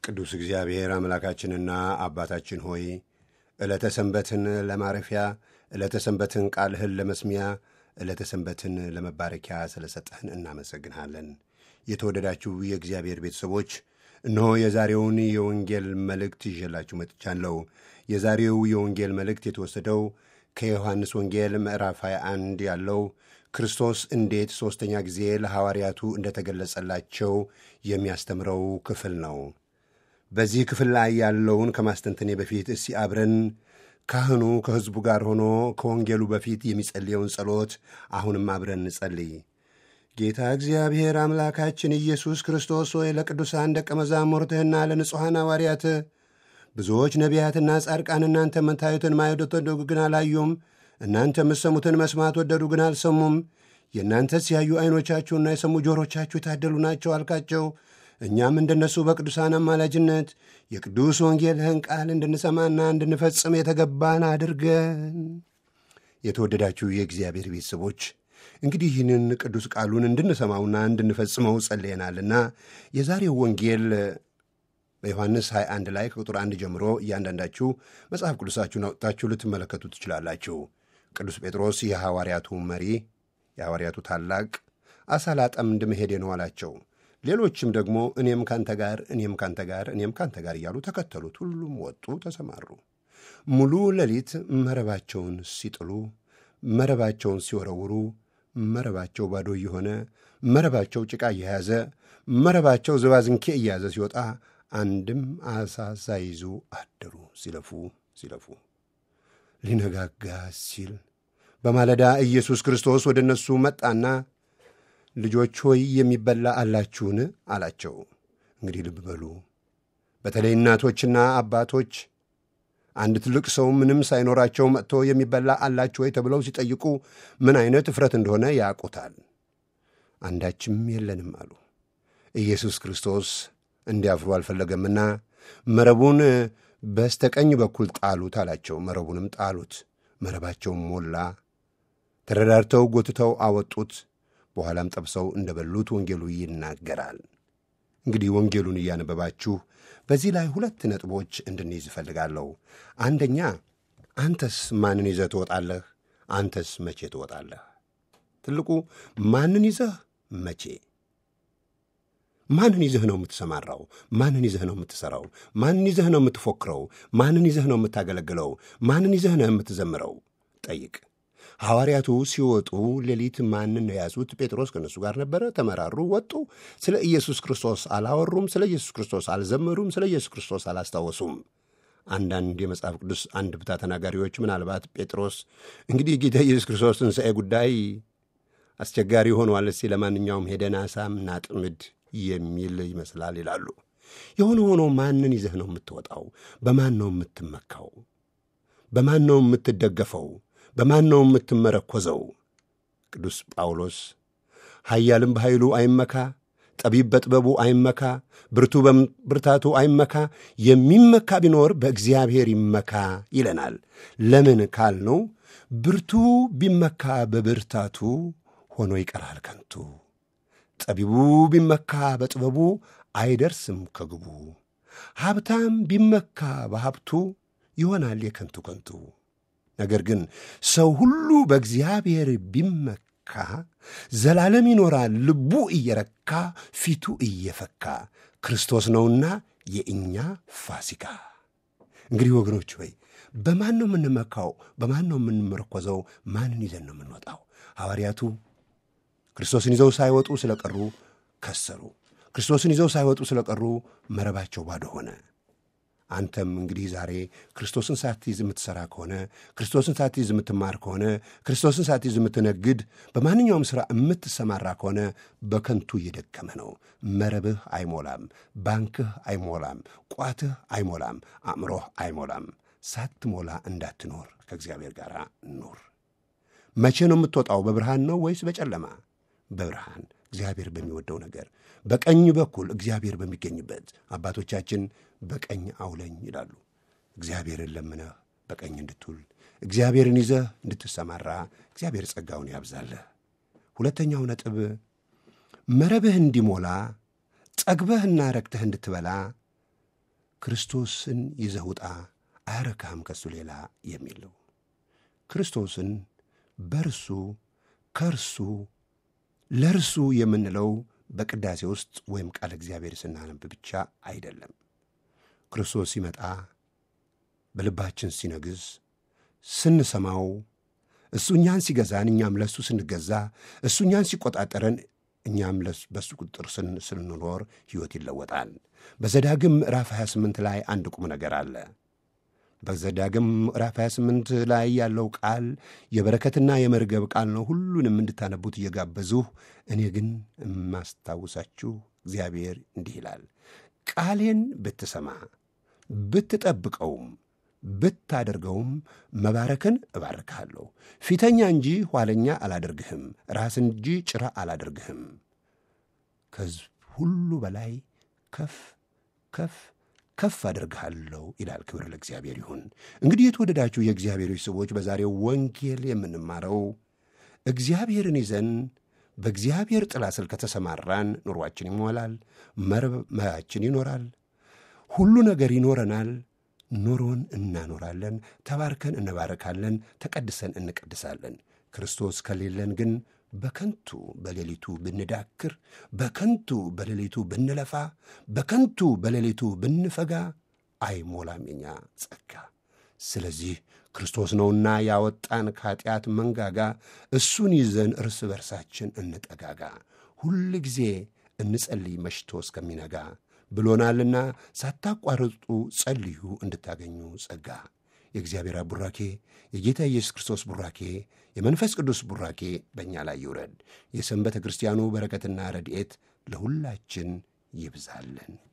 ቅዱስ እግዚአብሔር አምላካችንና አባታችን ሆይ ዕለተ ሰንበትን ለማረፊያ ዕለተ ሰንበትን ቃልህን ለመስሚያ ዕለተ ሰንበትን ለመባረኪያ ስለ ሰጠህን እናመሰግንሃለን። የተወደዳችሁ የእግዚአብሔር ቤተሰቦች እነሆ የዛሬውን የወንጌል መልእክት ይዤላችሁ መጥቻለሁ። የዛሬው የወንጌል መልእክት የተወሰደው ከዮሐንስ ወንጌል ምዕራፍ 21 ያለው ክርስቶስ እንዴት ሦስተኛ ጊዜ ለሐዋርያቱ እንደተገለጸላቸው የሚያስተምረው ክፍል ነው። በዚህ ክፍል ላይ ያለውን ከማስተንተኔ በፊት እስቲ አብረን ካህኑ ከሕዝቡ ጋር ሆኖ ከወንጌሉ በፊት የሚጸልየውን ጸሎት አሁንም አብረን እንጸልይ። ጌታ እግዚአብሔር አምላካችን ኢየሱስ ክርስቶስ ሆይ ለቅዱሳን ደቀ መዛሙርትህና ለንጹሐን ሐዋርያትህ ብዙዎች ነቢያትና ጻድቃን እናንተ መታዩትን ማየት ወደዱ ግን አላዩም፣ እናንተ የምትሰሙትን መስማት ወደዱ ግን አልሰሙም። የእናንተ ሲያዩ ዐይኖቻችሁና የሰሙ ጆሮቻችሁ የታደሉ ናቸው አልካቸው። እኛም እንደነሱ በቅዱሳን አማላጅነት የቅዱስ ወንጌልህን ቃል እንድንሰማና እንድንፈጽም የተገባን አድርገን። የተወደዳችሁ የእግዚአብሔር ቤተሰቦች እንግዲህ ይህንን ቅዱስ ቃሉን እንድንሰማውና እንድንፈጽመው ጸልየናልና የዛሬው ወንጌል በዮሐንስ 21 ላይ ከቁጥር አንድ ጀምሮ እያንዳንዳችሁ መጽሐፍ ቅዱሳችሁን አውጥታችሁ ልትመለከቱ ትችላላችሁ። ቅዱስ ጴጥሮስ የሐዋርያቱ መሪ፣ የሐዋርያቱ ታላቅ አሳ ላጠምድ መሄዴ ነው አላቸው። ሌሎችም ደግሞ እኔም ካንተ ጋር እኔም ካንተ ጋር እኔም ካንተ ጋር እያሉ ተከተሉት። ሁሉም ወጡ፣ ተሰማሩ። ሙሉ ሌሊት መረባቸውን ሲጥሉ፣ መረባቸውን ሲወረውሩ፣ መረባቸው ባዶ እየሆነ መረባቸው ጭቃ እየያዘ መረባቸው ዝባዝንኬ እየያዘ ሲወጣ አንድም አሳ ሳይዙ አደሩ። ሲለፉ ሲለፉ ሊነጋጋ ሲል በማለዳ ኢየሱስ ክርስቶስ ወደ እነሱ መጣና ልጆች ሆይ የሚበላ አላችሁን? አላቸው። እንግዲህ ልብ በሉ። በተለይ እናቶችና አባቶች አንድ ትልቅ ሰው ምንም ሳይኖራቸው መጥቶ የሚበላ አላችሁ ወይ ተብለው ሲጠይቁ ምን አይነት እፍረት እንደሆነ ያውቁታል። አንዳችም የለንም አሉ። ኢየሱስ ክርስቶስ እንዲያፍሩ አልፈለገምና መረቡን በስተቀኝ በኩል ጣሉት አላቸው። መረቡንም ጣሉት። መረባቸውም ሞላ። ተረዳድተው ጎትተው አወጡት። በኋላም ጠብሰው እንደ በሉት ወንጌሉ ይናገራል። እንግዲህ ወንጌሉን እያነበባችሁ በዚህ ላይ ሁለት ነጥቦች እንድንይዝ እፈልጋለሁ። አንደኛ አንተስ ማንን ይዘህ ትወጣለህ? አንተስ መቼ ትወጣለህ? ትልቁ ማንን ይዘህ መቼ ማንን ይዘህ ነው የምትሰማራው? ማንን ይዘህ ነው የምትሠራው? ማንን ይዘህ ነው የምትፎክረው? ማንን ይዘህ ነው የምታገለግለው? ማንን ይዘህ ነው የምትዘምረው? ጠይቅ። ሐዋርያቱ ሲወጡ ሌሊት ማንን ነው የያዙት? ጴጥሮስ ከእነሱ ጋር ነበረ። ተመራሩ፣ ወጡ። ስለ ኢየሱስ ክርስቶስ አላወሩም። ስለ ኢየሱስ ክርስቶስ አልዘመሩም። ስለ ኢየሱስ ክርስቶስ አላስታወሱም። አንዳንድ የመጽሐፍ ቅዱስ አንድ ብታ ተናጋሪዎች ምናልባት ጴጥሮስ እንግዲህ ጌታ ኢየሱስ ክርስቶስ ትንሣኤ ጉዳይ አስቸጋሪ ሆኗል፣ እስቲ ለማንኛውም ሄደን አሳም ናጥምድ የሚል ይመስላል ይላሉ። የሆነ ሆኖ ማንን ይዘህ ነው የምትወጣው? በማን ነው የምትመካው? በማን ነው የምትደገፈው? በማን ነው የምትመረኮዘው? ቅዱስ ጳውሎስ ኃያልም በኃይሉ አይመካ፣ ጠቢብ በጥበቡ አይመካ፣ ብርቱ በብርታቱ አይመካ፣ የሚመካ ቢኖር በእግዚአብሔር ይመካ ይለናል። ለምን ካልነው ብርቱ ቢመካ በብርታቱ ሆኖ ይቀራል ከንቱ ጠቢቡ ቢመካ በጥበቡ አይደርስም ከግቡ። ሀብታም ቢመካ በሀብቱ ይሆናል የከንቱ ከንቱ። ነገር ግን ሰው ሁሉ በእግዚአብሔር ቢመካ ዘላለም ይኖራል ልቡ እየረካ ፊቱ እየፈካ ክርስቶስ ነውና የእኛ ፋሲካ። እንግዲህ ወገኖች ሆይ በማን ነው የምንመካው? በማን ነው የምንመረኮዘው? ማንን ይዘን ነው የምንወጣው? ሐዋርያቱ ክርስቶስን ይዘው ሳይወጡ ስለቀሩ ከሰሩ። ክርስቶስን ይዘው ሳይወጡ ስለቀሩ መረባቸው ባዶ ሆነ። አንተም እንግዲህ ዛሬ ክርስቶስን ሳትይዝ የምትሠራ ከሆነ ክርስቶስን ሳትይዝ የምትማር ከሆነ ክርስቶስን ሳትይዝ የምትነግድ፣ በማንኛውም ሥራ የምትሰማራ ከሆነ በከንቱ እየደከመ ነው። መረብህ አይሞላም፣ ባንክህ አይሞላም፣ ቋትህ አይሞላም፣ አእምሮህ አይሞላም። ሳትሞላ እንዳትኖር ከእግዚአብሔር ጋር ኑር። መቼ ነው የምትወጣው? በብርሃን ነው ወይስ በጨለማ? በብርሃን እግዚአብሔር በሚወደው ነገር በቀኝ በኩል እግዚአብሔር በሚገኝበት አባቶቻችን በቀኝ አውለኝ ይላሉ። እግዚአብሔርን ለምነህ በቀኝ እንድትውል እግዚአብሔርን ይዘህ እንድትሰማራ እግዚአብሔር ጸጋውን ያብዛለህ። ሁለተኛው ነጥብ መረብህ እንዲሞላ ጠግበህና ረክተህ እንድትበላ ክርስቶስን ይዘህ ውጣ አያረካህም ከሱ ሌላ የሚል ነው። ክርስቶስን በርሱ ከእርሱ ለእርሱ የምንለው በቅዳሴ ውስጥ ወይም ቃለ እግዚአብሔር ስናነብ ብቻ አይደለም። ክርስቶስ ሲመጣ በልባችን ሲነግዝ ስንሰማው እሱ እኛን ሲገዛን እኛም ለእሱ ስንገዛ እሱ እኛን ሲቆጣጠረን እኛም በእሱ ቁጥጥር ስንኖር ሕይወት ይለወጣል። በዘዳግም ምዕራፍ 28 ላይ አንድ ቁም ነገር አለ። በዘዳግም ምዕራፍ 28 ላይ ያለው ቃል የበረከትና የመርገብ ቃል ነው። ሁሉንም እንድታነቡት እየጋበዙህ እኔ ግን የማስታውሳችሁ እግዚአብሔር እንዲህ ይላል፣ ቃሌን ብትሰማ ብትጠብቀውም ብታደርገውም መባረክን እባርክሃለሁ። ፊተኛ እንጂ ኋለኛ አላደርግህም፣ ራስ እንጂ ጭራ አላደርግህም። ከሕዝብ ሁሉ በላይ ከፍ ከፍ ከፍ አደርግሃለሁ ይላል። ክብር ለእግዚአብሔር ይሁን። እንግዲህ የተወደዳችሁ የእግዚአብሔሮች ሰዎች በዛሬው ወንጌል የምንማረው እግዚአብሔርን ይዘን በእግዚአብሔር ጥላ ስር ከተሰማራን ኑሯችን ይሞላል፣ መርማችን ይኖራል፣ ሁሉ ነገር ይኖረናል። ኑሮን እናኖራለን፣ ተባርከን እንባረካለን፣ ተቀድሰን እንቀድሳለን። ክርስቶስ ከሌለን ግን በከንቱ በሌሊቱ ብንዳክር፣ በከንቱ በሌሊቱ ብንለፋ፣ በከንቱ በሌሊቱ ብንፈጋ አይሞላም የኛ ጸጋ። ስለዚህ ክርስቶስ ነውና ያወጣን ከኃጢአት መንጋጋ፣ እሱን ይዘን እርስ በርሳችን እንጠጋጋ። ሁል ጊዜ እንጸልይ መሽቶ እስከሚነጋ ብሎናልና ሳታቋርጡ ጸልዩ እንድታገኙ ጸጋ። የእግዚአብሔር አብ ቡራኬ፣ የጌታ ኢየሱስ ክርስቶስ ቡራኬ፣ የመንፈስ ቅዱስ ቡራኬ በእኛ ላይ ይውረድ። የሰንበተ ክርስቲያኑ በረከትና ረድኤት ለሁላችን ይብዛልን።